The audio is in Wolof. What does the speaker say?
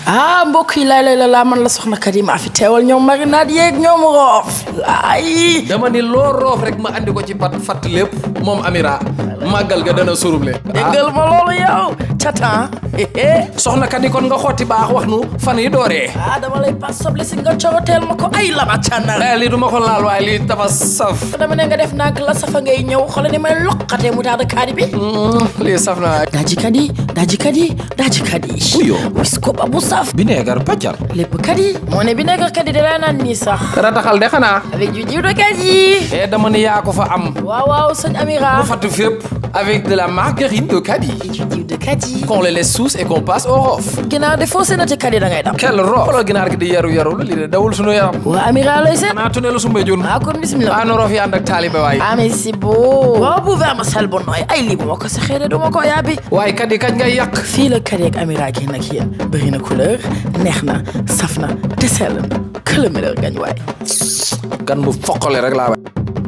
ah mbokk yi laay lay la laa man la soxna kat yi maa fi teewal ñoom marinade yeeg ñoom roof laay dama ni loo roof rek ma andi ko ci pat fatt lépp moom Amira màggal ga dana surumle déggal ma loolu yow catan soxna kat yi kon nga xotti baax wax nu fan yi dooree ah dama lay pas soble si nga coroteel ma ko ay lama càndal eh lii du ma ko laal waaye lii dafa saf dama ne nga def nag la safa ngay ñëw xoolal ni may loqatee mu taada kaani bi lii saf na daaji kat yi daaji kat yi daaji kat yi Uyo. wis ko ba bu saf bineegar paccal lépp kat yi moo ne bi nekk kat yi da laa naan nii sax rataxal de xanaa avec du jiw de kat yi eh dama ni yaa ko fa am waaw waaw sëñ Amira mu fatt fépp avec de la margarine de Kadi et du jiw de kat yi qu'on les laisse sous et qu'on passe au rof ginnaaw de foo seenati kat yi da ngay dam quel rof xoolal ginaar gi di yaru yaru la lii de dawul sunu yaram waa Amira looy seet xanaa tunelu su mbéjun ah kon bismillah anu rof yi ànd ak taalibe waay ah mais c'est beau boobu vermicelle bu nooy ay lii bu ma ko saxee de du ma ko yaabi waaye Kadi kañ ngay yàq fii la kat yeeg Amira gi nag yéen bëri na couleur neex na saf na te sell na que le meilleur gagne waay gan bu foqale rek laa waay